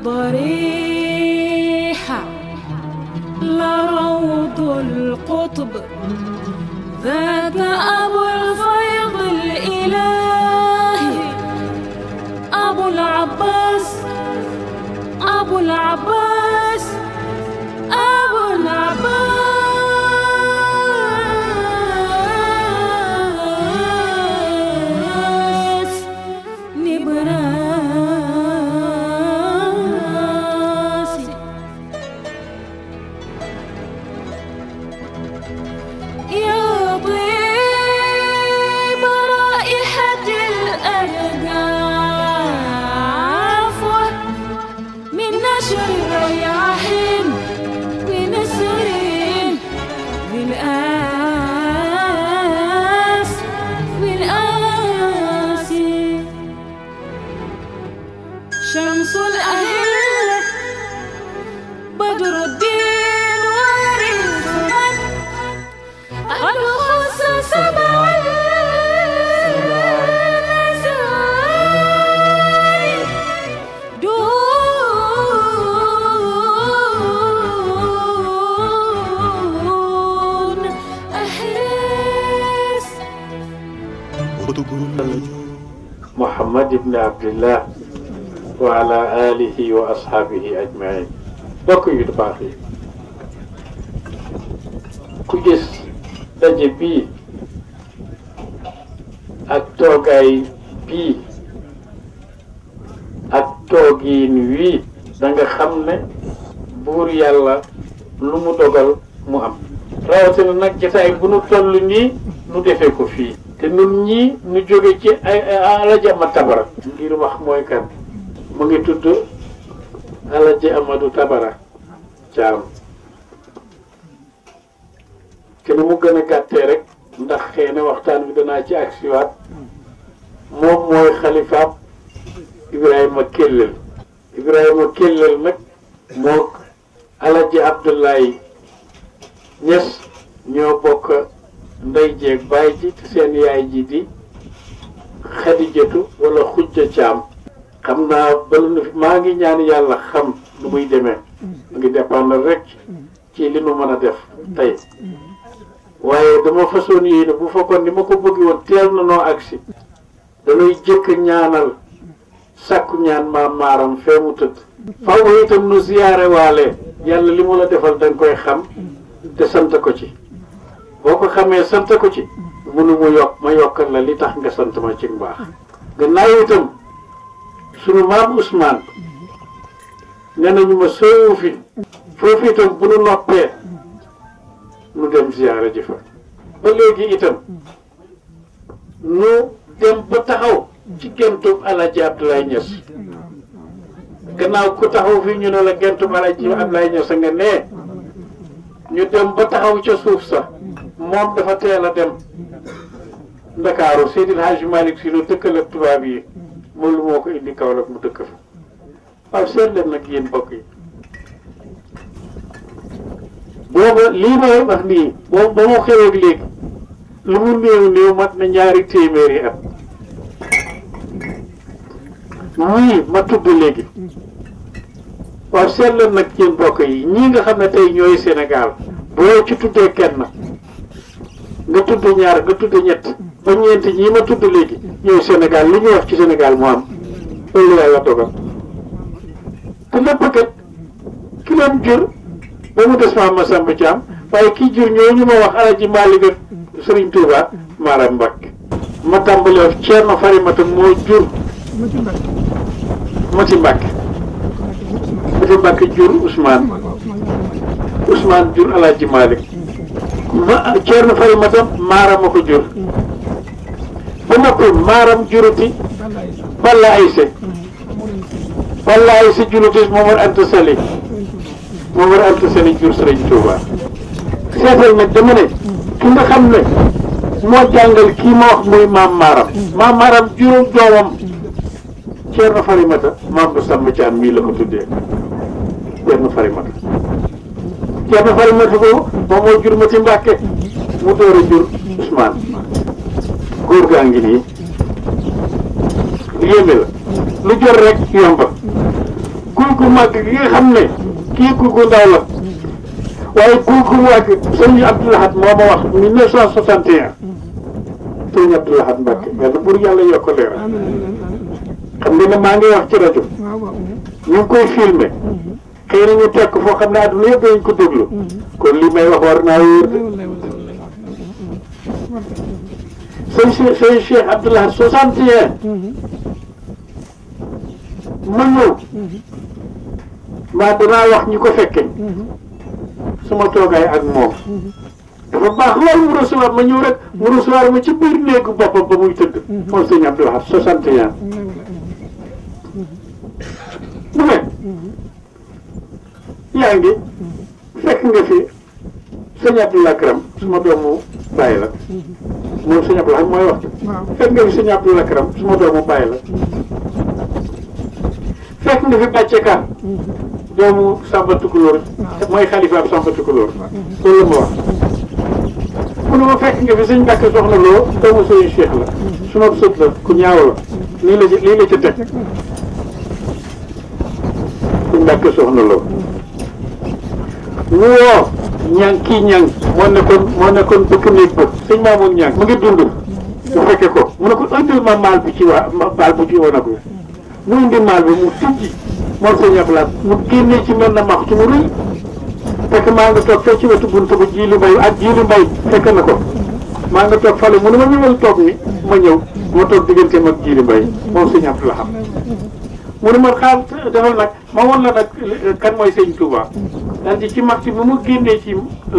ضريحة لروض القطب ذاك أبو الفيض الإلهي أبو العباس أبو العباس أبو العباس نبراسي يا طيب رائحة الأرجاف من نشر رياح بنسر بالآس بالآس شمس الأهلة بدر الدين وارث من قد خص سبع المزايا دون أحراس محمد بن عبد الله وعلى آله وأصحابه أجمعين bokk yu baax yi ku gis daje bii ak toogaay bii ak toogiin wii da nga xam ne buur yàlla lu mu dogal mu am rawatina nag jotaay bu nu toll nii nu defee ko fii te nun ñii nu jóge ci ay alaji ama tabara ngir wax mooy kan mu ngi tudd alaji amadou tabara caam te nu mu gën a gàttee rek ndax xëy na waxtaan bi danaa ci agsiwaat moom mooy xalifaab ibrahima kellel ibrahima kellel nag moo alaji abdullahi ñes ñoo bokk ndey jeeg baay ji te seen yaay ji di xadijatu wala xujja caam xam naa bala nu fi maa ngi ñaan yàlla xam nu muy demee mu ngi dépendre rek ci li nu mën a def tey waaye dama façon yéene bu fekkoon ni ma ko bëgg woon teel na noo agsi dañuy jëkk ñaanal sàkku ñaan maam maaram fee mu tëdd faw itam nu ziyaare waale yàlla li mu la defal danga koy xam te sant ko ci boo ko xamee sant ko ci munu mu yokk ma yokkal la li tax nga sant ma ci mbaax gannaaw itam sunu maam Ousmane nee nañu ma soowu fi foofu itam bu nu noppee nu dem ziyaara ji fa ba léegi itam nu dem ba taxaw ci gentub Alaaji Abdoulaye Niass gannaaw ku taxaw fi ñu ne la gentub Alaaji Abdoulaye Niass nga nee ñu dem ba taxaw ca suuf sa moom dafa teel a dem ndakaaru Seydil Hadji Malick si nu dëkkal ak tubaab yi moom lu moo ko indi Kaolack mu dëkk fa waaw seet leen nag yéen mbokk yi booba lii may wax nii boobu ba mu xewee ak léegi lu mu néew néew mat na ñaari téeméeri at ñii ma tudd léegi waaw seet leen nag yéen mbokk yi ñii nga xam ne tey ñooy Sénégal boo ci tuddee kenn nga tudd ñaar nga tudd ñett ba ñeent ñii ma tudd léegi ñooy Sénégal li ñuy wax ci Sénégal mu am loolu yàlla dogal te lépp kat ki leen jur ba mu des maam Masamba Thiam waaye kii jur ñooñu ma wax Alaji Malick ak Serigne Touba Maram Mbacke ma tàmbalee Thierno Farimata moo jur Mati Mbacke Mati Mbacke jur Ousmane Ousmane jur Alaji Malick ma Thierno Farimata Maram ma ko jur ba noppi Maram juruti Balla Ayse Balla Ayse juruti Momar Anta Sali Momar Anta Sali jur Serigne Touba seetal nag dama ne ki nga xam ne moo jàngal kii ma wax muy maam Maram maam Maram juróom doomam Thierno Farimata maam bu Samba Thiam mii la ko tuddee Thierno Farimata Thierno Farimata boobu moom moo jur Mati Mbàkke mu door a jur Ousmane góor gaa ngi nii lu yéeme la lu jot rek yomba ku guy gu màgg gi nga xam ne kii guy gu ndaw la waaye guy gu màgg sëñ Abdou Lahad moo ma wax 1961 sëñ Abdou Lahad Mbacke yàlla pour yàlla yokk leer xam nga ne maa ngi wax ci rajo ñu ngi koy filmé xëy na ñu tekk foo xam ne àdduna yëpp dañ ko déglu kon li may wax war naa wóor de sëñ Cheikh sëñ Cheikh Abdou Lahad 61 ma ñëw maa danaa wax ñi ko fekke suma toogaay ak moom dafa baax loolu mu recevoir ma ñëw rek mu recevoir ma ci biir néegu boppam ba muy tëdd moom sëñ Abdou Lahad 61 mu ne yaa ngi fekk nga fi sëñ Abdou Lakram suma doomu bàyyi la moom sëñ Abdou Lahad mooy wax fekk nga fi sëñ Abdou Lakram suma doomu bàyyi la fekk nga fi bàcce ka doomu Samba Tukulóor mooy xalifaam Samba Tukulóor loolu la ma wax mu ne ma fekk nga fi sëñ Mbàkke soxna loo doomu sëñ Cheikh la suma sët la ku ñaaw la lii la lii la ca teg sëñ Mbàkke soxna loo mu woo ñang kii ñang moo nekkoon moo nekkoon bëkk néeg ba sëñ Maamoon ñang mu ngi dund mu fekke ko mu ne ko indil ma maal bi ci waa maal bu ci woon ak mu indi maal bi mu tijji moom sëñ Abdou Lahad mu génnee ci mel na maxtu mu rëy fekk maa nga toog fee ci wetu buntu ba jiili mbay ak jiili mbay fekk na ko maa nga toog fale mu ne ma ñëwal toog ni ma ñëw ma toog digganteem ak jiili mbay moom sëñ Abdou Lahad mu ne ma xaar defal nag ma won la nag kan mooy sëñ Touba daal di ci maxtu bi mu génnee ci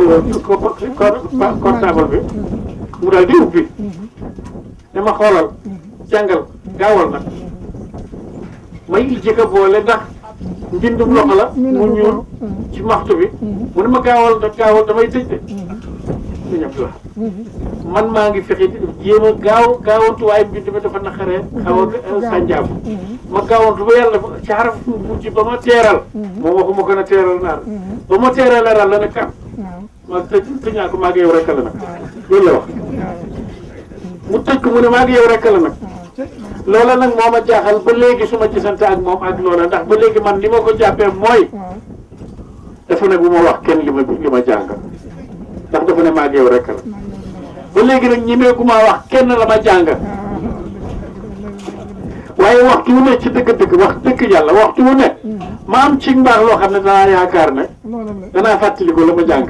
portable bi mu daal di ubbi dama xoolal jàngal gaawal nag may jëkka boole ndax mbindum loxo la mu ñuul ci maxtu bi mu ne ma gaawal da gaawal damay tëj de sëñ Abdou Lahad man maa ngi fexe jéem a gaaw gaawantu waaye mbind mi dafa naqaree xaw a sànjaabu ma gaawantu ba yàlla ci xaraf mujj ba ma teeral moom waxuma gën a teeral naar ba ma teeral leeral la ne kam ma tëj tëñaa ko maa ngi yow rekk la nag loolu la wax mu tëj ko mu ne maa ngi yow rekk la nag loola nag moo ma jaaxal ba léegi su ma gisante ak moom ak loola ndax ba léegi man li ma ko jàppee mooy dafa ne bu ma wax kenn li ma li ma jàng ndax dafa ne maa ngi yow rekk la ba léegi nag ñimeeku maa wax kenn la ma jàng waaye waxtu wu ne ci dëgg-dëgg wax dëgg yàlla waxtu wu ne ma am ci mbaax loo xam ne danaa yaakaar ne danaa fàttaliku la ma jàng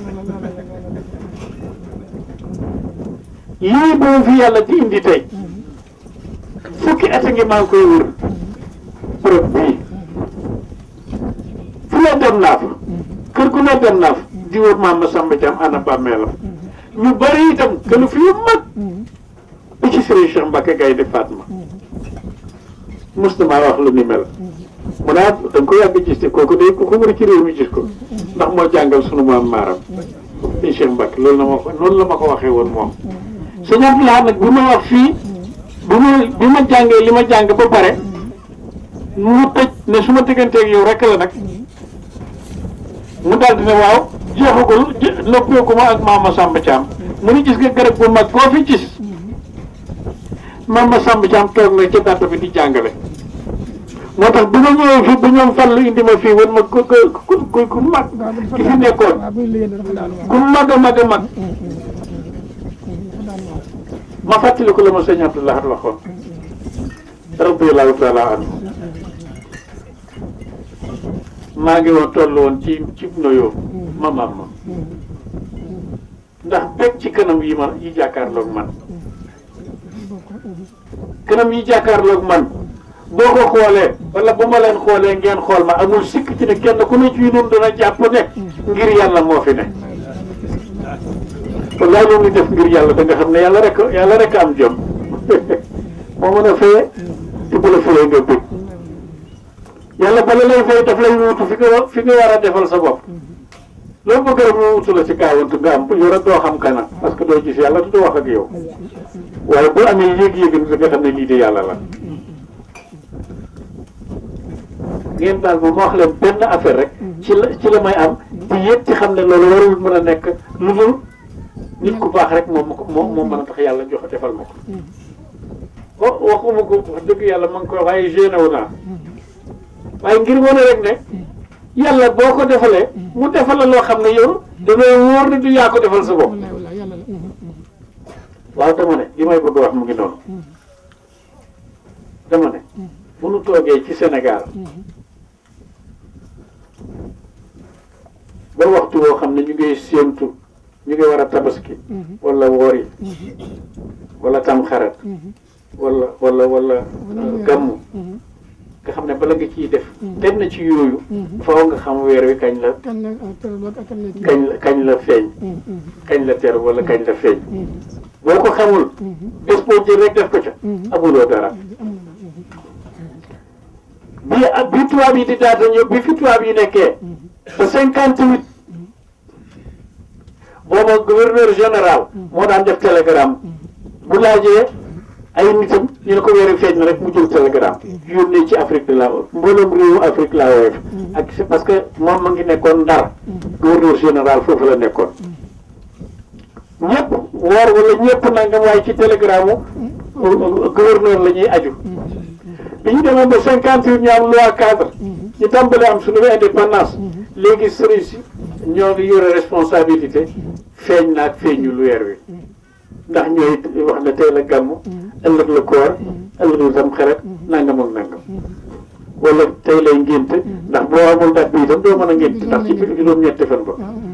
lii boobu fi yàlla di indi tey fukki at a ngi maa ngi koy wër bërëb bii fu ne dem naa fa kër gu ne dem naa fa di wër maam Masamba Thiam ana bàmmeelam ñu bëri itam këlu fi yu mag bi ci Serigne Cheikh Mbacke Gaynde Fatma mos na maa wax lu ni mel mu naa da nga ko yàgg gis te kooku day ku ko wër ci réew mi gis ko ndax moo jàngal sunu maam maaram Serigne Cheikh Mbacke loolu la ma ko noonu la ma ko waxee woon moom sëñ Abdou Lahad nag bi ma wax fii bi ma bi ma jàngee li ma jàng ba pare mu tëj ne su ma digganteeg yow rek la nag mu daal di ne waaw jeexagul noppeeku ma ak maama Samba Thiam mu ni gis nga garab bu mag koo fi gis maama Samba Thiam toog na ca dàtt bi di jàngale moo tax bi ma ñëwee fii ba ñoom fan lu indi ma fii wan ma ku ku ku ku mag ki fi nekkoon ku mag a mag a mag ma fàttaliku la ma sëñ Abdou Lahad waxoon radiyallahu taala anhu maa ngi woon toll woon ci ci noyoo ma maam ma ndax bekk ci kanam yi ma yi jàkkaarloog man kanam yi jàkkaarloog man boo ko xoolee wala bu ma leen xoolee ngeen xool ma amul sikk ci ne kenn ku ne ci ñun dana jàpp ne ngir yàlla moo fi ne wallaay lu muy def ngir yàlla da nga xam ne yàlla rek yàlla rek am jom moo mën a feye te bu la feyee nga bëgg yàlla bala lay fay daf lay wuutu fi nga fi nga war a defal sa bopp loolu bëgg rek mu wutu la ci kaawantu nga am yow rek doo xam kana parce que doo gis yàlla du wax ak yow waaye bu amee yéeg-yéeg da nga xam ne lii de yàlla la ngeen baal ma ma wax leen benn affaire rek ci la ci la may am di yëg ci xam ne loolu warul mën a nekk lu dul nit ku baax rek moom moom moom mën a tax yàlla jox defal ma ko wa waxuma ko wax dëgg yàlla ma ngi koy waaye génne wu naa waaye ngir wane rek ne yàlla boo ko defalee mu defal la loo xam ne yow damay wóor ne du yaa ko defal sa bopp wallaay wallaay yàlla la waaw dama ne li may bëgg a wax mu ngi noonu dama ne bu nu toogee ci Sénégal ba waxtu woo xam ne ñu ngi séentu ñu ngi war a tabaski wala woori wala tamxarat wala wala wala gàmmu nga xam ne bala nga ciy def benn ci yooyu faaw nga xam weer wi kañ la kan la tëral ak kan la kii kañ la kañ la feeñ kañ la ter wala kañ la feeñ boo ko xamul bés boo jël rek def ko ca amuloo dara bi ak bi tubaab yi di daata ñëw bi fi tubaab yi nekkee ba cinquante huit booba gouverneur général moo daan def télégramme bu laajee ay nitam ñu ne ko weeri feeñ na rek mu jël télégramme yónnee ci Afrique de la mboolem réewu Afrique la woyof ak c'est parce que moom ma ngi nekkoon Ndar gouverneur général foofu la nekkoon ñëpp woor wala ñëpp nangam waaye ci télégramme gouverneur la ñuy aju bi ñu demee ba cinquante huit ñu am loi cadre ñu tàmbali am suñu indépendance léegi sëriñ si ñoo ngi yore responsabilité feeñ naag feeñu lu weer wi ndax ñooy wax ne tey la gàmm ëllëg la koor ëllëg la tam xarit nangam ak nangam wala tey lay ngénte ndax boo amul date bi itam doo mën a ngénte ndax ci biir juróom-ñetti fan ba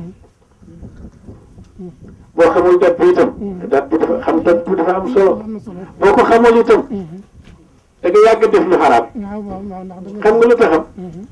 boo xamul date bi itam date bi dafa xam date bi dafa am solo am na solo boo ko xamul itam da nga yàgg def lu xaraam waaw waaw waaw ndax da nga xam nga lu taxam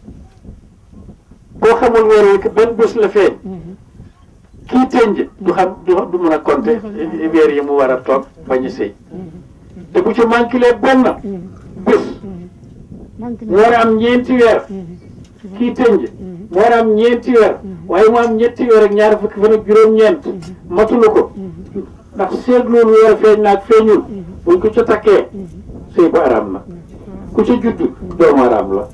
boo xamul weer wi benn bés la feeñ kii tënj du xam du du mën a compter weer yi mu war a toog bañ a sëy te bu ci manqué benn bés manqué mu war a am ñeenti weer kii tënj mu war a am ñeenti weer waaye mu am ñetti weer ak ñaari fukki fan ak juróom-ñeent matulu ko ndax seetluwul weer feeñ naag feeñul buñ ko ca takkee sëy ba araam na ku ca judd doomu araam la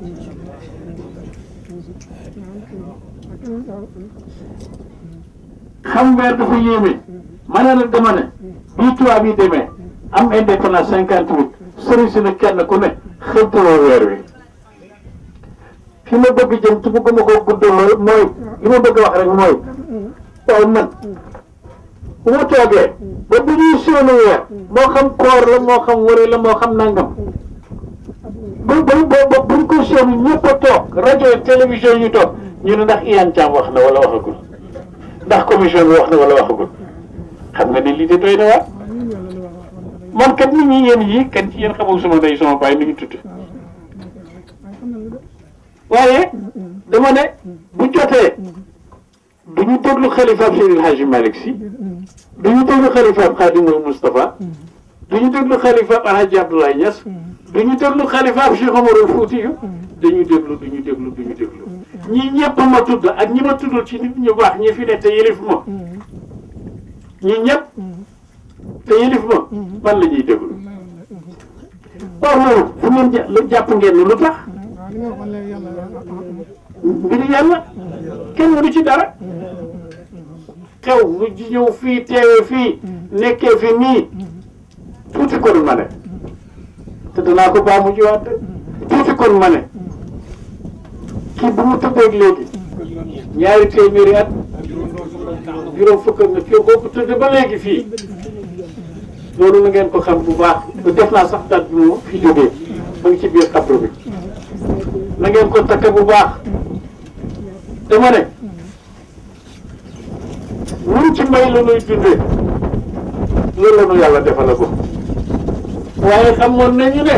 xam weer dafa yéeme ma ne la dama ne bii tubaab yi demee am indépendance cinquante huit sëriñ si ne kenn ku ne xëntaloo weer wi fi ma bëgg jëm te bëgguma ko guddaloo mooy li ma bëgg wax rek mooy waaw man bu ma toogee ba bu ñuy séenu weer moo xam koor la moo xam wari la moo xam nangam ba ba ba buñ ko séenu ñëpp a toog rajo ak télévision ñu toog ñu ne ndax Iyane Thiam wax na wala waxagul ndax commission bi wax na wala waxagul xam nga ne lii de doy na waar man kat nit ñi yéen yi kan ci yéen xamul sama ndey sama baay nu ñu tudd waaye dama ne bu jotee du ñu déglu xalifaab Seydil Hadji Malick Sy du ñu déglu xalifaab Khadimul Moustapha du ñu déglu xalifaab Alhaji Abdoulaye Niass du ñu déglu xalifaab Cheikh Omarul Foutiyou dañu déglu du ñu déglu du ñu déglu ñii ñëpp ma tudd ak ñi ma tuddul ci nit ñu baax ñi fi ne te yëlif ma ñii ñëpp te yëlif ma man la ñuy déglu or loolu fu ngeen jà- lu jàpp ngeen ni lu tax waaw li nga waxoon léegi yàlla mbiri yàlla kenn mënu ci dara xew mu ji ñëw fii teewe fii nekkee fi nii tuuti kon ma ne te danaa ko baa mu jiwaat de tuuti kon ma ne kii bu mu tëddeeg léegi ñaari téeméeri at juróom fukk ak na kii boobu tëdd ba léegi fii loolu na ngeen ko xam bu baax def naa sax date bi mu fi jógee mu ngi ci biir xabru bi na ngeen ko takk bu baax dama ne ñun ci mbay la ñuy dundee loolu la ñu yàlla defal ko waaye xamoon nañu ne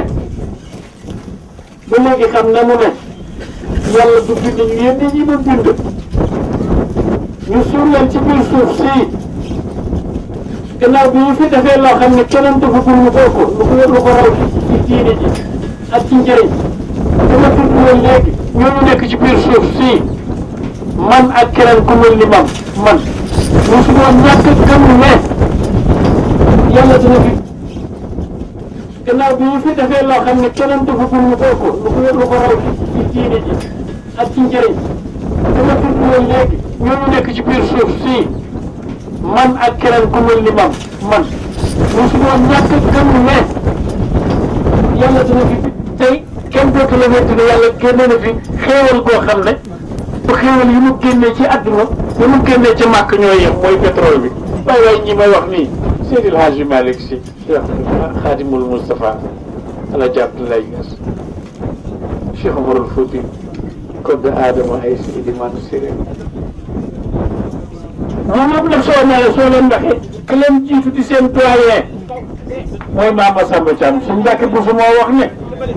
ba léegi xam na mu ne yàlla du bind ñu yéen ñi ma bind ñu suul leen ci biir suuf si gannaaw bi ñu fi defee loo xam ne keneen dafa gul lu ko lu ko lu ko raw ci diine ji ak ci njëriñ dama tudd woon léegi ñooñu nekk ci biir suuf si man ak keneen ku mel ni man man mosu doon ñàkk gëm ne yàlla dina fi gannaaw bi ñu fi defee loo xam ne keneen dafa gul lu ko lu ko lu ko raw ci diine ji ak ci njëriñ dama tudd woon léegi ñooñu nekk ci biir suuf si man ak keneen ku mel ni man man mosu doon ñàkk gëm ne yàlla dina fi tey kenn dootu la wéddi ne yàlla génne na fi xéewal goo xam ne bu xéewal yi mu génnee ci àdduna yi mu génnee ci màkk ñoo yem mooy pétrole bi waaye waaye ñi may wax nii Seydil Hadji Malick Sy Cheikh Khadimul Moustapha Alaaji Abdoulaye Niass Cheikh Omarul Fouti Kodde Adama ay Seydi Manu Siré moom moom la soo ñaare soo leen waxee que leen jiitu di seen doyen mooy Mama Samba Thiam suñ Mbàkke Buso moo wax ne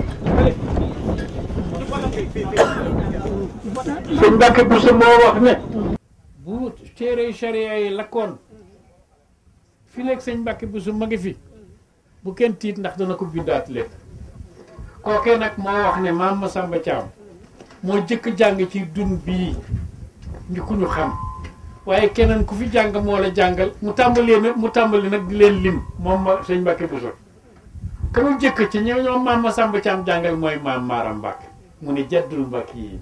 suñ Mbàkke Buso moo wax ne bu téere charia yi lakkoon fi léegi sëñ Mbàkke Buso ma ngi fi bu kenn tiit ndax dana ko bindaat lépp kookee nag moo wax ne maam Masamba Thiam moo jëkk jàng ci dun bii ñu ku ñu xam waaye keneen ku fi jàng moo la jàngal mu tàmbalee nag mu tàmbali nag di leen lim moom ma sëñ Mbàkke Buso ka mu jëkk ci ñoo ñoom maam Masamba Thiam jàngal mooy maam Maaram Mbàkke mu ne jaddul Mbàkke yi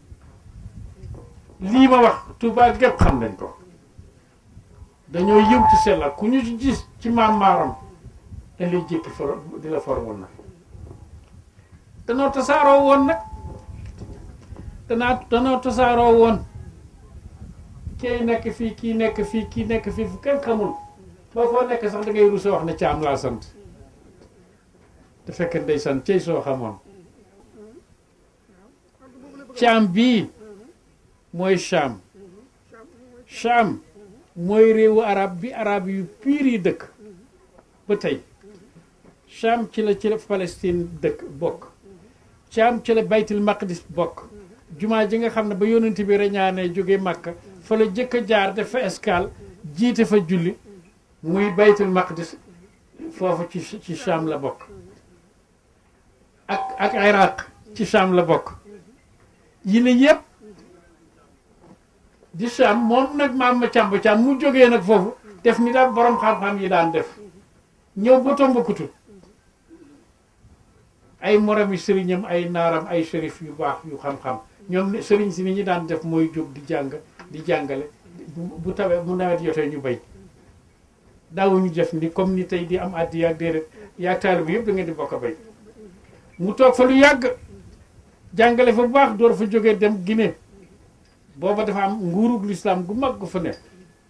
lii ma wax Tuubaa gépp xam nañ ko dañoo yëw ci sellal ku ñu gis ci maam maaram dañ lay jékki for di la formul na danoo tasaaroo woon nag danaa danoo tasaaroo woon kii nekk fii kii nekk fii kii nekk fii fu kenn xamul ba foo nekk sax da ngay rusa wax ne caam laa sant te fekk ndey sant cey soo xamoon caam bii mooy Cham Cham mooy réewu arab bi arab yu piir yi dëkk ba tey Cham ci la ci la Palestine dëkk bokk Cham ci la baytul maqdis bokk jumaa ji nga xam ne ba yonent bi reñaanee jóge Makka fa la jëkk a jaar def fa escale jiite fa julli muy baytul maqdis foofu ci ci Cham la bokk ak ak Iraq ci Cham la bokk yi ne yépp di Cham moom nag maam ma càmb càmb mu jógee nag foofu def ni daal borom xam-xam yi daan def ñëw ba Tombouctou ay moromi sëriñam ay naaram ay shérif yu baax yu xam-xam ñoom ne sëriñ si ni ñu daan def mooy jóg di jàng di jàngale bu bu tawee bu nawet jotee ñu bay daawuñu def ni comme ni tey di am addi yaag déedéet yaag taalibe bi yëpp da ngeen di bokk a bay mu toog fa lu yàgg jàngale fa bu baax door fa jógee dem Guinée booba dafa am nguurug lislaam gu mag gu fa nekk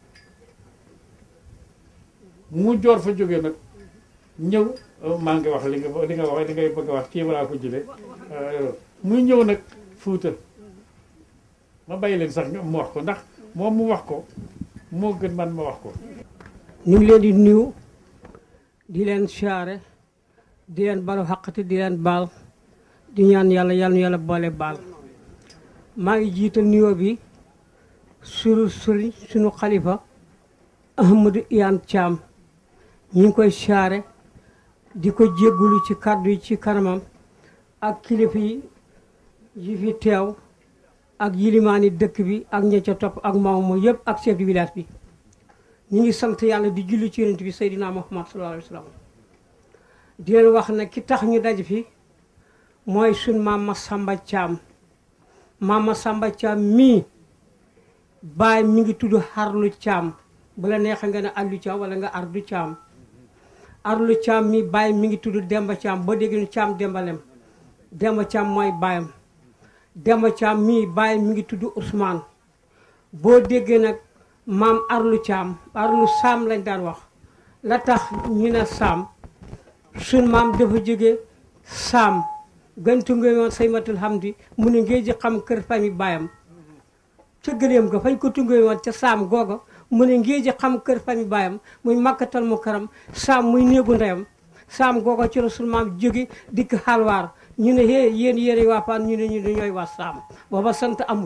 mu joor fa jógee nag ñëw maa ngi wax li nga li nga wax li ngay bëgg a wax kii balaa ko jëlee muy ñëw nag fuuta ma bàyyi leen sax mu wax ko ndax moom mu wax ko moo gën man ma wax ko ñu ngi leen di nuyu di leen siyaare di leen balu xaqati di leen baal di ñaan yàlla yàlla nu yàlla boole baal maa ngi jiital nuyoo bi suru suri sunu xalifa Ahmadou Iyane Thiam ñu ngi koy siyaare di ko jéggulu ci kàddu yi ci kanamam ak kilifa yi yi fi teew ak yilimaani dëkk bi ak ña ca topp ak maamu yëpp ak chef de village bi ñu ngi sant yàlla di julli ci yonent bi Seydina Muhammad sallallahu alayhi wa sallam di leen wax ne ki tax ñu daj fi mooy sun maam Masamba Thiam maam Masamba Thiam mii baay mi ngi tudd Harlu Thiam bu la neexee nga ne Allu Thiam wala nga Ardu Thiam Arlu Thiam mii baay mi ngi tudd Demba Thiam boo déggee Thiam Dembalem Demba Thiam mooy baayam Demba Thiam mii baay mi ngi tudd Ousmane boo déggee nag maam Arlu Thiam Arlu Saam lañ daan wax la tax ñu ne Saam sun maam dafa jóge Saam gëntu nga woon saymatul hamdi mu ne ngee ji xam kër famille baayam ca gëléem ga fañ ko tungee woon ca saam googa mu ne ngee ji xam kër famille baayam muy makkatal mu karam saam muy néegu ndeyam saam googa ci la sunu maam jóge dikk xalwaar ñu ne hee yéen yéen waa Paan ñu ne ñu ne ñooy waa saam booba sant amut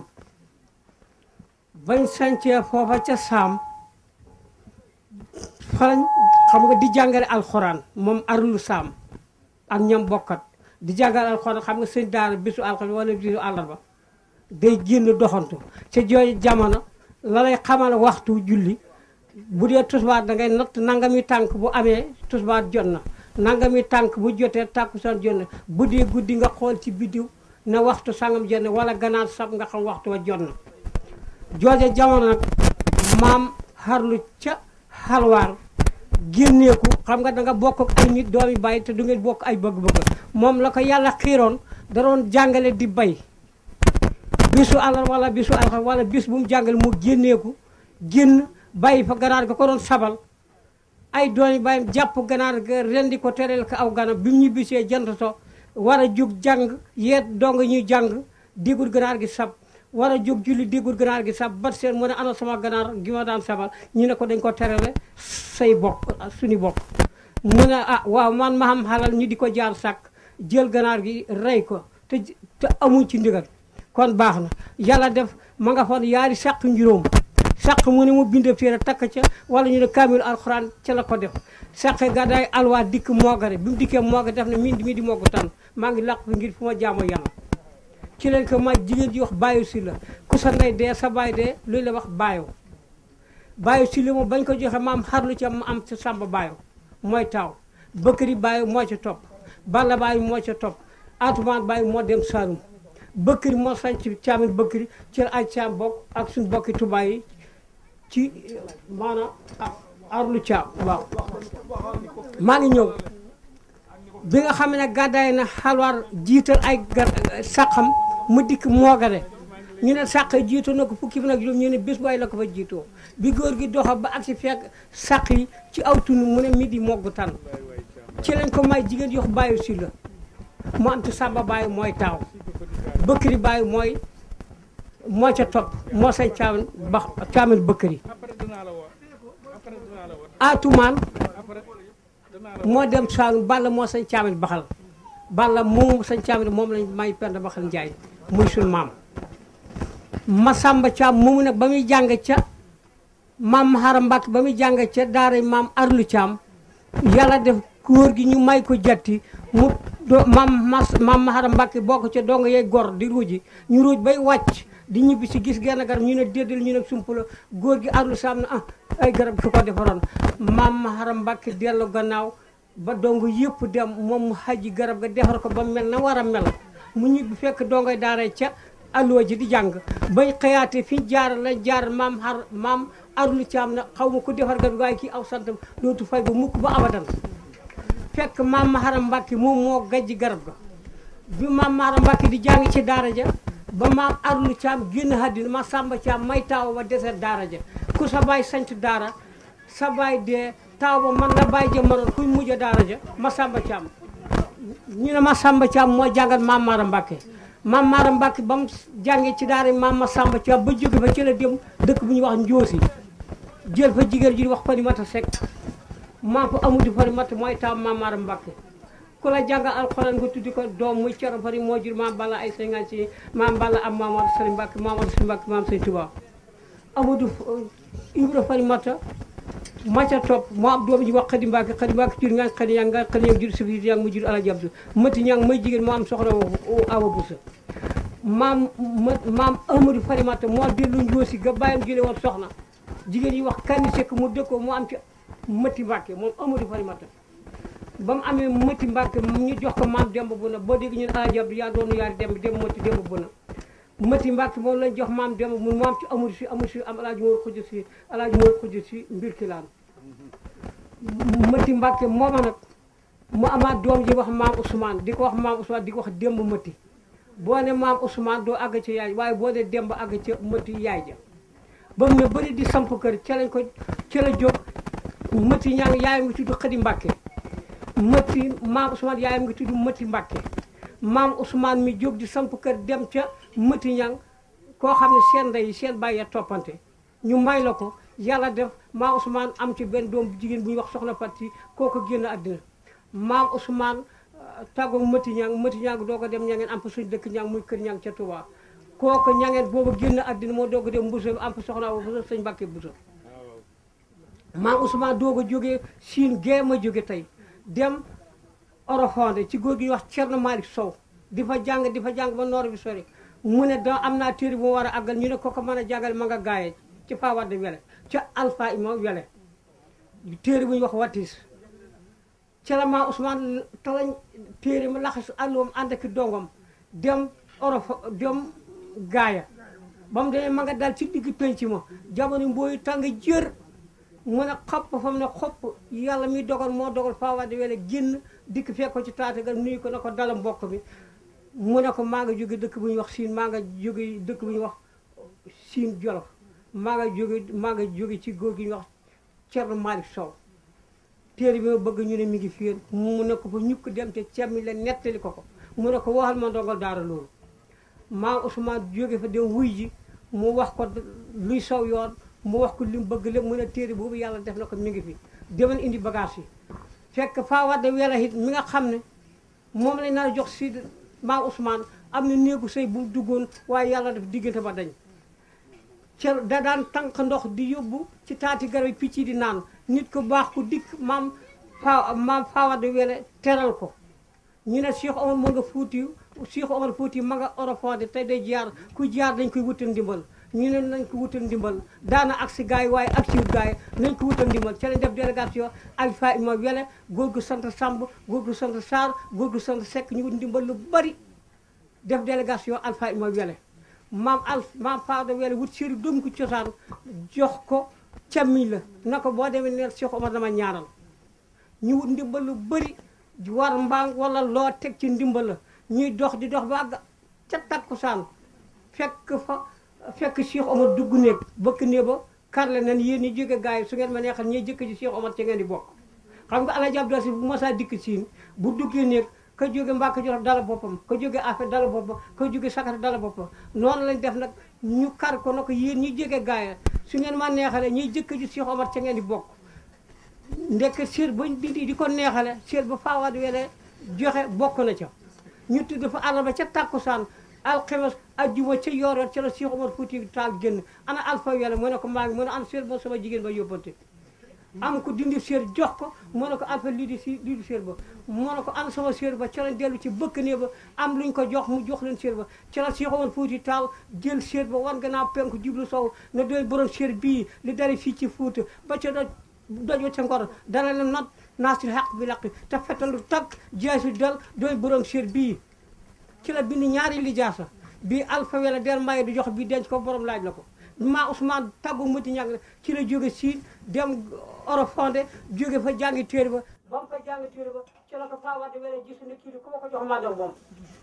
bañ sancee foofa ca saam falañ xam nga di jàngale alxuraan moom arlu saam ak ñam bokkat di jàngal alxuraan xam nga sëñ daara bisu alxames wala bisu àllarba day génn doxantu ca jooju jamono la lay xamal waxtu julli bu dee tusbaar da ngay natt nangami tànk bu amee tusbaar jot na nangami tànk bu jotee tàkkusaan jot na bu dee guddi nga xool ci biddiw na waxtu sangam jot na wala ganaar sab nga xam waxtu wa jot na jooju jamono nag maam xarlu ca xalwaar génneeku xam nga da nga bokk ak ay nit doomi bàyyi te du ngeen bokk ay bëgg-bëgg moom la ko yàlla xiiroon da doon jàngale di bay bisu àllar wala bisu alxam wala bis bu mu jàngale mu génneeku génn bàyyi fa ganaar ga ko doon sabal ay doomi bàyyam jàpp ganaar ga rendi ko tereel ko aw ganam bi mu ñibbisee jant so war a jóg jàng yeet dong ñuy jàng déggul ganaar gi sab war a jóg julli déggul ganaar gi sab bat seen mu ne ana sama ganaar gi ma daan sabal ñu ne ko dañ ko terale say bokk suñu bokk mu ne ah waaw man ma xam xalal ñu di ko jaar sàkk jël ganaar gi rey ko te te amuñ ci ndigal kon baax na yàlla def ma nga foon yaari sàq njuróom sàq mu ne mu bind téere takk ca wala ñu ne kaamilu alxuraan ca la ko def sàq gàddaay alwaa dikk moogare bi mu dikkee mooga def ne min mi di moogu tan maa ngi làq fi ngir fu ma jaamoo yàlla ci leen ko ma jigéen di wax bàyyi si la ku sa ndey dee sa baay dee loolu la wax bàyyoo bàyyi si la moom bañ ko joxe maam xarlu ca ma am ca sàmba bàyyoo mooy taaw bëkkëri bàyyi moo ca topp balla bàyyi moo ca topp atumaan bàyyi moo dem Saalum bëkkëri moo sañ ci caamin bëkkëri ci la ay caam bokk ak suñu bokki tubaay yi ci maanaam arlu caam waaw maa ngi ñëw bi nga xam ne gàddaay na xalwaar jiital ay gar sàqam mu dikk moogale ñu ne sàq jiitoo na ko fukki fan ak juróom ñu ne bés booy la ko fa jiitoo bi góor gi doxa ba ak si fekk sàq yi ci aw tund mu ne midi moggu tan ci lañ ko may jigéen yox bàyyi si la mu am ci sàmba bàyyi mooy taaw bëkkëri bàyyi mooy moo ca topp moo say caamin ba caamin bëkkëri atumaan moo dem Saalum Balla moo sañ caamin baxal Balla moom sañ caamin moom lañ may pend baxal njaay muy suñ maam Masamba Caam moomu nag ba muy jàng ca maam Mahara Mbàkke ba muy jàng ca daara maam Arlu Caam yàlla def góor gi ñu may ko jatti mu do maam mas maam Mahara Mbàkke bokk ca dong yey gor di ruuji ñu ruuj bay wàcc di ñibbi si gis genn garab ñu ne déddal ñu ne sump la góor gi Arlu Caam na ah ay garab su ko defaroon maam Mahara Mbàkke dellu gannaaw ba dong yëpp dem moom mu xaji garab ga defar ko ba mel na war a mel mu ñibbi fekk dongoy daara ca alluwa ji di jàng bay xëyaate fi ñu jaar la jaar maam xar maam arlu caam na xaw ma ko defar garab waaye kii aw santam dootu fay ba mukk ba abadan fekk maam Mahara Mbàkke moom moo gajji garab ga bi maam Mahara Mbàkke di jàng ci daara ja ba maam arlu caam génn àddina ma sàmba caam may taaw ba deseet daara ja ku sa baay sanc daara sa baay dee taaw ba man la bàyyi ja mënoon kuy mujj daara ja ma sàmba caam ñu ne ma sàmba caam moo jàngal maam Mahara Mbàkke maam Mahara Mbàkke ba mu jàngee ci daara maam ma sàmba caam ba jóge fa ci la dem dëkk bu ñuy wax njoosi jël fa jigéen ji di wax Farimata Sekk maa fa amudi Farimata mooy taaw maam Mahara Mbàkke ku la jàngal alxuraan nga tuddi ko doom muy coro fari moo jur maam balla ay cinquante si maam balla am maam war sëriñ Mbàkke maam war sëriñ Mbàkke maam sëriñ Tuubaa Amadou Ibra Farimata ma ca topp moo am doom ji wax xadi Mbàkke xadi Mbàkke jur nga xadi yang nga xadi yang jur safit yang mu jur alaji abdu mati ñang may jigéen moo am soxna awa busa maam maam Amadou Farimata moo dellu njoosi ga bàyyam jële woon soxna jigéen yi wax kanni sekk mu dëkkoo mu am ci mati Mbàkke moom Amadou Farimata ba mu amee mëti mbàkke ñu jox ko maam demb bu na boo dégg ñun alaji abdu yaa doonu yaari demb dem mëti demb bu na mëti mbàkke moom lañ jox maam demb mu maam ci amul si amul si am alaaji moor xuj si alaaji moor xuj si mbir kilaan mëti mbàkke mooma nag mu amaat doom ji wax maam Ousmane di ko wax maam Ousmane di ko wax demb mëti boo ne maam Ousmane doo àgg ca yaay waaye boo dee demb àgg ca mëti yaay ja ba mu ne bëri di samp kër ca lañ ko ca la jóg mëti ñaa ngi yaay ngi tudd xëdi mbàkke mëtti maam Ousmane yaayam ngi tudd mëtti Mbàkke maam Ousmane mi jóg di samp kër dem ca mëtti ñang koo xam ne seen ndey seen bàyyi ya toppante ñu may la ko yàlla def maam Ousmane am ci benn doom bu jigéen bu ñuy wax soxna Fati kooku génn àddina maam Ousmane tàggoo mëtti ñang mëtti ñang doo ko dem ñangeen am fa suñ dëkk ñang muy kër ñang ca Touba kooku ñangeen boobu génn àddina moo doog a dem mbuso am fa soxna wa buso sëñ Mbàkke buso maam Ousmane doog a jógee siin gee ma jóge tey dem Orofonde ci góor gi ñuy wax Thierno Malick Sow di fa jàng di fa jàng ba noor bi sori mu ne da am naa téere bu ma war a àggal ñu ne ko ko mën a jàngal ma nga gaayee ci fa wadde wele ca alpha ima wele téere bu ñuy wax watis ca la maa Ousmane talañ téere ma laxas àlluwam ànd ak dongom dem Orofo dem gaaya ba mu demee ma nga dal ci digg penc ma jamono mbooyu tàng jër mu ne xopp fa mu ne xopp yàlla mi dogal moo dogal faawaade wele génn dikk fekk ko ci taatagal nuyu ko na ko dala mbokk mi mu ne ko maa nga jóge dëkk bu ñuy wax siin maa nga jóge dëkk bu ñuy wax siin jolof maa nga jóge maa nga jóge ci góor gi ñuy wax Thierno Malick Sow téere bi ma bëgg ñu ne mi ngi fii mu ne ko fa ñukk dem te cemmi la nettali ko ko mu ne ko waxal ma ndongal daara loolu maa Ousmane jóge fa dem wuy ji mu wax ko luy saw yoon mu wax ko li mu bëgg lépp mu ne téere boobu yàlla def na ko mi ngi fi demal indi bagage yi fekk faa wadde wela it mi nga xam ne moom lañ nar a jox si maa Ousmane am na néegu sëy bu mu duggoon waaye yàlla def diggante ba dañ ca da daan tànk ndox di yóbbu ci taati garab yi picc yi di naan nit ko baax ku dikk maam fa maam faawade wele teral ko ñu ne Cheikh Omar ma nga fuutiw Cheikh Omar fuutiw ma nga orofode tey day jaar ku jaar dañ koy wutal ndimbal ñu ne nañ ko wutal ndimbal daana ak si gars yi waaye ak si gars yi nañ ko wutal ndimbal ca lañ def délégation alpha ima wele góor gu sant Samb góor gu sant Sarr góor gu sant Seck ñu wut ndimbal lu bari def délégation alpha ima wele maam al maam Fada wele wut séri doom ko cosaan jox ko càmmiñ la na ko boo demee neel Cheikh Omar dama ñaaral ñu wut ndimbal lu bëri war mbaam wala loo teg ci ndimbal la ñuy dox di dox ba àgg ca takkusaan fekk fa fekk Cheikh Omar dugg néeg bëkk néeg ba karle nan yéen ñi jóge gars yi su ngeen ma neexal ñuy jëkk ci Cheikh Omar ci ngeen di bokk xam nga Alaaji Abdou Aziz bu masaa dikk siin bu duggee néeg ka jóge Mbàkke Jolof dala boppam ka jóge affaire dala boppam ka jóge sakata dala boppam noonu lañ def nag ñu kar ko na ko yéen ñi jóge gars yi su ngeen ma neexale ñuy jëkk ci Cheikh Omar ca ngeen di bokk ndekk séer bañ dindi di ko neexale séer ba faawaat wele joxe bokk na ca ñu tudd fa àllarba ca tàkkusaan alxemes ajjuma ca yoor ca la Cheikh Omar Fouti Taal génn ana alpha wele mu ne ko maa ngi mu ne an séer ba sama jigéen ba yóbbante am ko dindi séer jox ko mu ne ko alpha lii di si lii di séer ba mu ne ko an sama séer ba ca lañ dellu ci bëkk nee ba am luñ ko jox mu jox leen séer ba ca la Cheikh Omar Fouti Taal jël séer ba war nga naa penku jublu sow ne doy borom séer bii li dari fii ci Fuuta ba ca doj doj ca ngor dana leen not naasir xaq bi laqi te fetalu takk jeesi dal doy borom séer bii ci la bind ñaari lijaasa bii alpha wala der mbaye du jox bii denc ko borom laaj la ko maa Ousmane tàggu mati ñàkk ci la jóge siin dem Orofonde jóge fa jàngi téere ba ba mu fa jàngi téere ba ci la ko paawante wala gis ne kii di ku ma ko jox mandal moom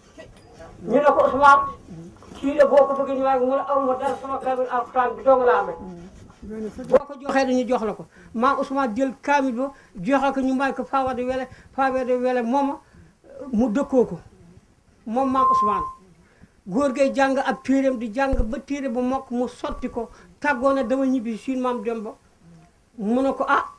ñu ne ko Ousmane kii de boo ko bëggee ñu waaye mu ne aw ma dara sama kamil alquran bi dong la amee boo ko joxee dañu jox la ko maa Ousmane jël kaamil ba joxe ko ñu may ko faawade wele faawade wele mooma mu dëkkoo ko moom maam Ousmane góor gay jàng ab téeréem di jàng ba téere ba mokk mu sotti ko tàggoo na dama ñibbi siin maam dem ba mu ne ko ah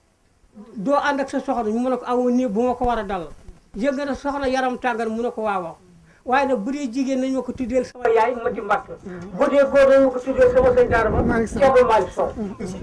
doo ànd ak sa soxna mu ne ko awo nii bu ma ko war a dal yëg nga ne soxna yaram tàngal mu ne ko waaw waaw waaye nag bu dee jigéen nañ ma ko tuddeel sama yaay ma di mbàkk bu dee góor nañ ma ko tuddeel sama sëñ daara ba Ceerno Malick Sow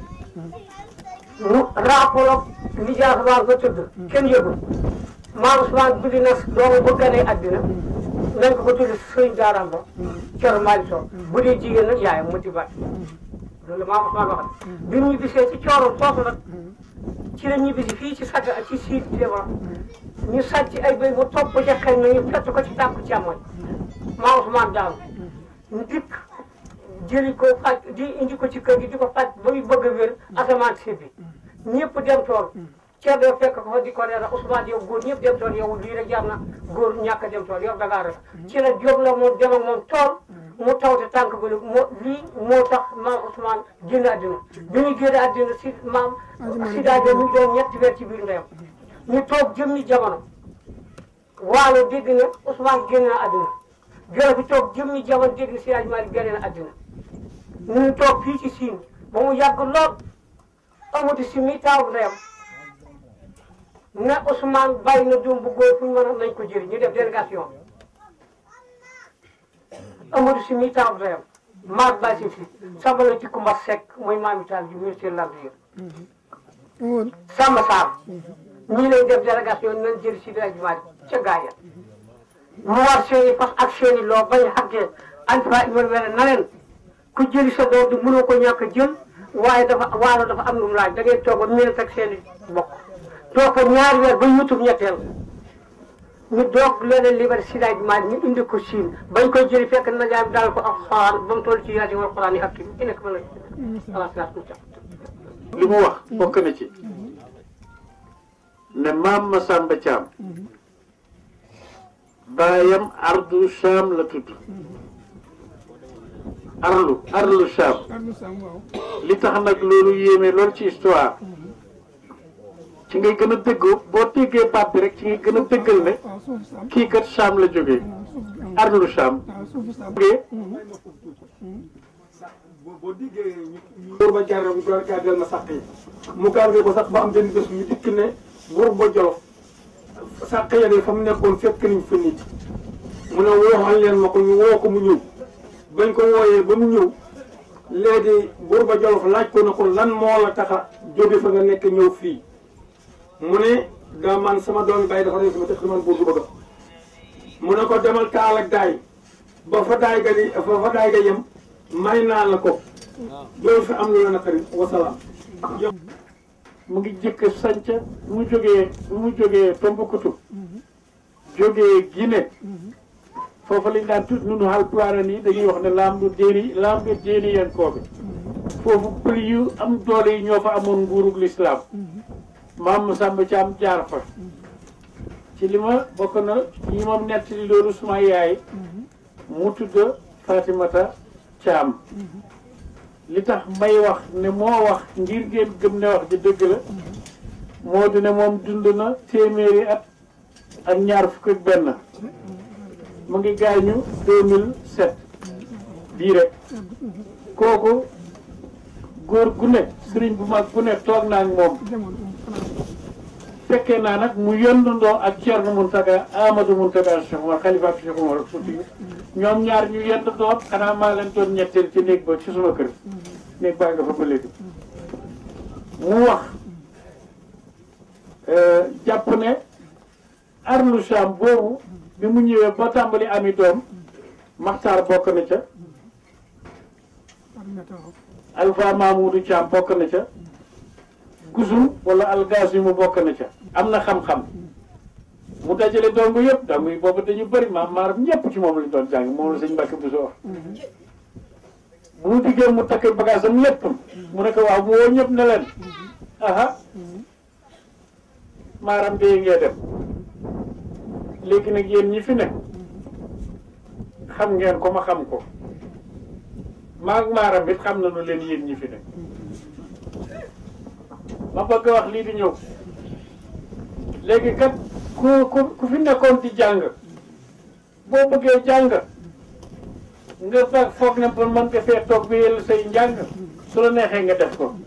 mu rapport li jaas waar ba tëdd kenn yëgul maam Ousmane guddi na doomu bu ganee àddina nañ ko ko tudde sëñ daaraam ba Ceerno Malick Sow bu dee jigéen nag yaayam ma di mbàkk loolu maam Ousmane waxal bi mu ñibbisee ci cooroon foofu nag ci la ñibbisi fii ci sàgg ak ci siit déma ñu sàcc ay béy mu topp ca xel na ñu fett ko ci tànku càmmoñ maa Ousmane daal ñu dikk jëli ko faj di indi ko ci kër gi di ko faj ba muy bëgg a wér asamaan si bi ñëpp dem tool ceeb doo fekk ko fa di ko reera Ousmane yow góor ñëpp dem tool yow lii rek jar na góor ñàkk a dem tool yow dangaa rek ci la jóg la moom dem ak moom tool mu tawte tànk ba moo lii moo tax maam Ousmane génn àddina bi ñu génn àddina si maam si daajo mi ngi doon ñetti weer ci biir ndeyam ñu toog jëmmi jamono waalo dégg na Ousmane génn na àddina jolo bi toog jëmmi jamono dégg na si rajo Malick génn na àddina ñu toog fii ci siin ba mu yàgg lool amatu si mi taaw ndeyam ne Ousmane bàyyi na doom bu góor fu ñu mën a nañ ko jëri ñu def délégation Amadou si mi taaw ndeyam maag ba si fi samba la ci Kumba Seck mooy maami taal ji ministère de l'Intérieur Samba Sarr ñii lay def délégation nañ jëri si rajo Malick ca gaaya mu war seeni fas ak seeni loo bañ a xàggee alpha iman wele na leen ku jëli sa doom di mënoo ko ñàkk a jël waaye dafa waalo dafa am lu mu laaj da ngay toog ba minute ak seeni bokk toog fa ñaari weer ba yutub ñetteel ñu doog leneen libéré si daaj maal ñu indi ko siin bañ koy jëli fekk na jaay daal ko ak xoraan ba mu toll ci yaati wal xoraan yi ak kii nekk ma la ala silaat mu li mu wax bokk na ci ne maam Masamba Thiam baayam ardu Cham la tudd arlu arlu Cham Ardu Sam waaw li tax nag loolu yéeme lool ci histoire ci ngay gën a dëggoo boo déggee baat bi rek ci ngay gën a dëggal ne waaw suufu Sam kii kat Cham la jógee waaw suuf arlu Cham waaw suufu Sam jógee boo déggee ñu buur ba jar ñu doon gàddal ma sàq yi mu gardé ko sax ba am benn bés ñu dikk ne buur ba jolof sàq ya de fa mu nekkoon fekk nañ fa nit mu ne wooxal leen ma ko ñu woo ko mu ñëw bañ ko wooyee ba mu ñëw léegi buur ba jolof laaj ko ne ko lan moo la tax a jóge fa nga nekk ñëw fii mu ne daa man sama doomi bàyyi dafa nekk ma tax man buur du bëgg mu ne ko demal taal ak daay ba fa daay ga di ba fa daay ga yem may naa la ko doo fi am lu la naqari wasalaam mu ngi jëkk sanca mu jógee mu jógee Tombouctou jógee Guinée foofu lañ daan tudd nunu Haalpulaar nii dañuy wax ne laam du déeri laam du déeri yan koobe foofu pël yu am doole yi ñoo fa amoon nguurug lislaam maam Samba Thiam jaar fa ci li ma bokk na ñi moom nettali loolu suma yaay mu tudd Fatimata Thiam li tax may wax ne moo wax ngir ngeen gëm ne wax ji dëgg la moo di ne moom dund na téeméeri at ak ñaar fukk ak benn mu ngi gaañu 2007 bii rek kooku góor gu ne sëriñ bu mag bu ne toog naa ak moom demoon xanaa fekkee naa nag mu yendandoo ak Thierno Mountaga Amadou Mountaga Cheikh Omar xalifa ak Cheikh Omar Fouti ñoom ñaar ñu yendandoo xanaa maa leen doon ñetteel ci néeg ba ci suma kër néeg baa nga fa ba léegi mu wax jàpp ne arlu Cham boobu bi mu ñëwee ba tàmbali ami doom Maxtaar bokk na ca Aminata waaw Alpha Mamoudou Thiam bokk na ca Gusum wala algas yi mu bokk na ca am na xam-xam mu dajale dong yëpp da muy boobu dañu bëri maam maaram ñëpp ci moom lañ doon jàng moom la sëñ Mbàkke bu soo wax bu mu diggee mu takk bagage am lépp mu ne ko waaw mu woo ñëpp ne leen aha maaram dee ngee dem léegi nag yéen ñi fi nekk xam ngeen ko ma xam ko maag maaram it xam nañu leen yéen ñi fi nekk ma bëgg a wax lii di ñëw léegi kat ku ku ku fi nekkoon di jàng boo bëggee jàng nga fa foog ne pour mën nga fee toog bi yël say njàng su la neexee nga def ko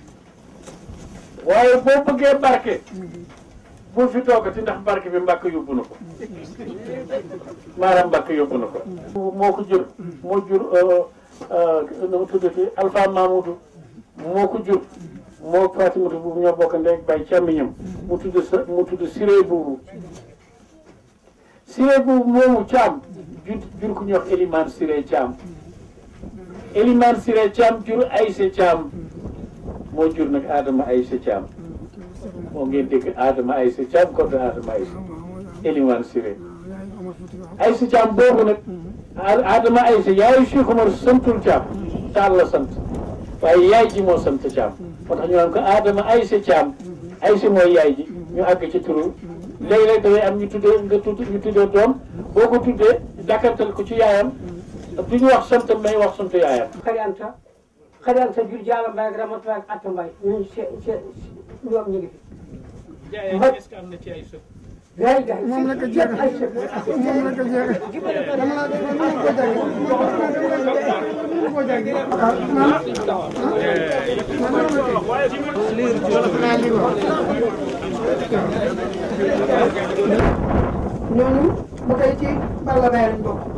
waaye boo bëggee barke bul fi toogati ndax barke bi mbàkk yóbbu na ko maanaam mbàkk yóbbu na ko moo ko jur moo jur nu mu tuddati Alpha Mamoudou moo ko jur moo Fatimata buubu ñoo bokk ndey ak bay càmmiñam mu tudd sa mu tudd Siré buubu Siré buubu moomu Caam jur jur ku ñuy wax Elimane Siré Caam Elimane Siré Caam jur Ayse Caam moo jur nag Adama Ayse Caam moo ngeen dégg Adama Ayse Caam kon Adama Ayse Elimane Siré yaay Omar Fouti waaw Ayse Caam boobu nag Adama Ayse yaayu Cheikh Omar santul Caam Taal la sant waaye yaay ji moo sant Caam moo tax ñu naan ko Adama Ayse Caam Ayse mooy yaay ji ñu àgg ci turu léeg-léeg dafay am ñu tuddee nga tudd ñu tuddee doom boo ko tuddee dakkantal ko ci yaayam du ñu wax sant may wax sant yaayam xari anta xari anta jur jaala mbay ak ramata ak atta mbay ñun se se ñoom ñu ngi fi jaayee est-ce que am na ci ay sët gaay gaay moom la ko jeex ay sëf moom la ko jeex dama la dama la ko jàng dama ko jàng ñooñu ba tey ci Balla Baye lañ bokk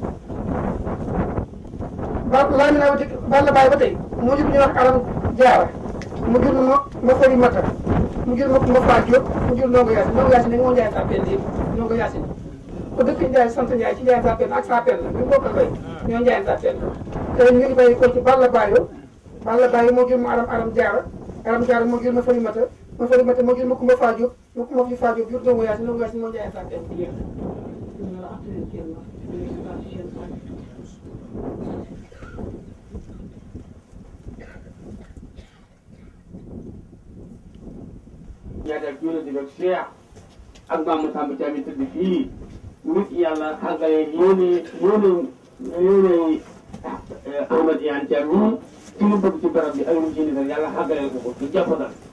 ba laa mi naa Balla Baye ba tey moo jur ñu wax alam jaara mu jur ma ma fari mata mu jur ma ma faa Diop mu jur ndongo Yaasin ndongo Yaasin ne moo Njaay Sapeen yëpp ndongo Yaasin ko dëkk Njaay sant Njaay ci Njaay Sapeen ak Sapeen la ñu bokkal bay ñoo Njaay Sapeen la te ñu ngi bay ko ci Balla Baye Balla Baye moo jur ma aram aram jaara aram jaara moo jur ma fari mata ma fari mata moo jur ma kumba faa Diop ma kumba fi faa Diop jur ndongo Yaasin ndongo Yaasin moo Njaay Sapeen ñaata ak yónent bi ak Cheikh ak Mamadou Samba Thiam yi tëdd fii nit yàlla xàggale yéene yéene yéene Ahmad Iyane Thiam yi ci lu bëgg ci barab bi ak lu ci nit yàlla xàggaleel ko ko ci jàppandal